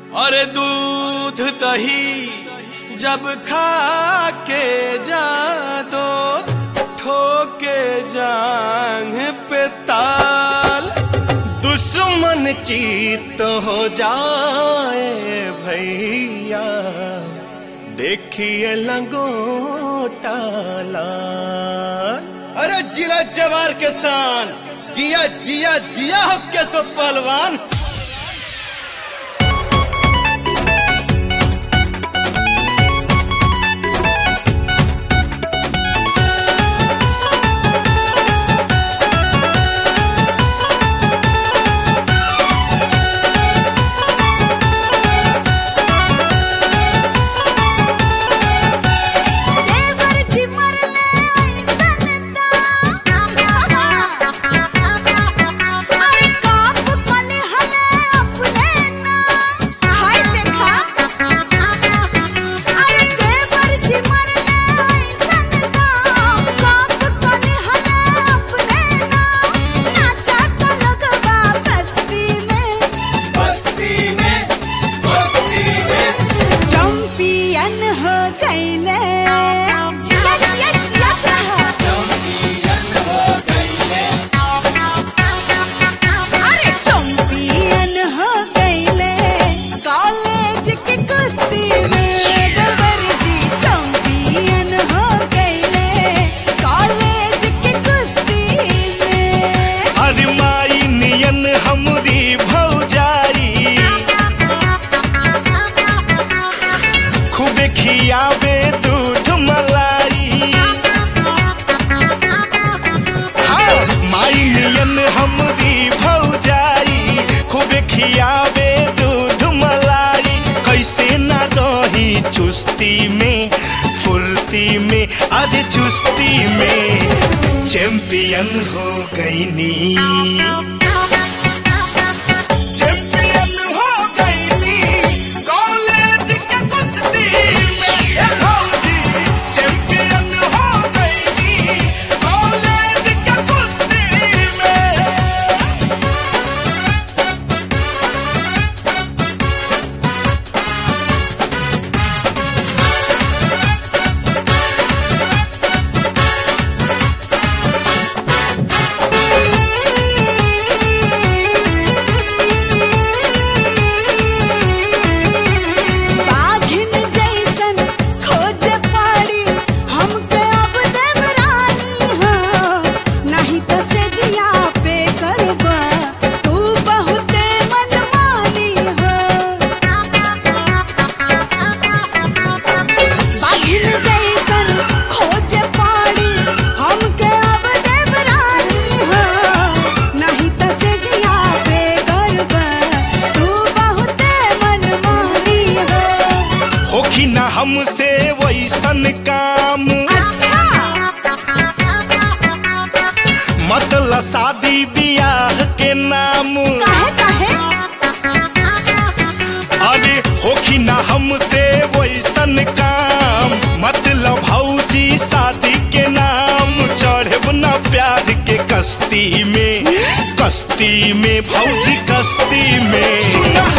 और दूध दही जब खा के जादो ठोके जांग पे ताल दुश्मन चीत हो जाए भैया देखिए लगोटा लाल अरे जिला जवार के शान जिया जिया जिया हो के सो पहलवान देवर जी मरले ऐसन ता अरे काप पले हले अपने ना हाय देखा अरे देवर जी मरले ऐसन ता काप पले हले अपने ना नाचा तो लगवा बस्ती में बस्ती में बस्ती में चैंपियन हो गईले जिया जिया जिया कहा अरे चैंपियन हो गईले कॉलेज के कुश्ती में देवर जी चैंपियन हो गईले कॉलेज के कुश्ती में अरे माई नियन हमरी भौजाई खूबे खियावे दूध मलाई हाँ, माई नियन हमरी भौजाई खूबे खियावे दूध मलाई कैसे ना रही चुस्ती में फुर्ती में आज चुस्ती में चैंपियन हो गई नी चैंपियन हो गई नी कॉलेज के कुश्ती में ए भौजी चैंपियन हो गई नी कॉलेज के कुश्ती में बाघिन जैसन खोजे पाड़ी हमके अब देवरानी हो नहीं तो से जिया पे करबा तू बहुते मनमानी हो बाघिन जैसन खोजे पाड़ी हमके अब देवरानी हो नहीं तो से जिया पे करबा तू बहुते मनमानी हो होखी ना हमसे वैसन काम अच्छा मतलब शादी बियाह के नाम काहे काहे अरे होखी ना हमसे वैसन काम मतलब भौजी शादी के नाम चढ़ब ना प्यार के कश्ती में कश्ती में भौजी कश्ती में सुना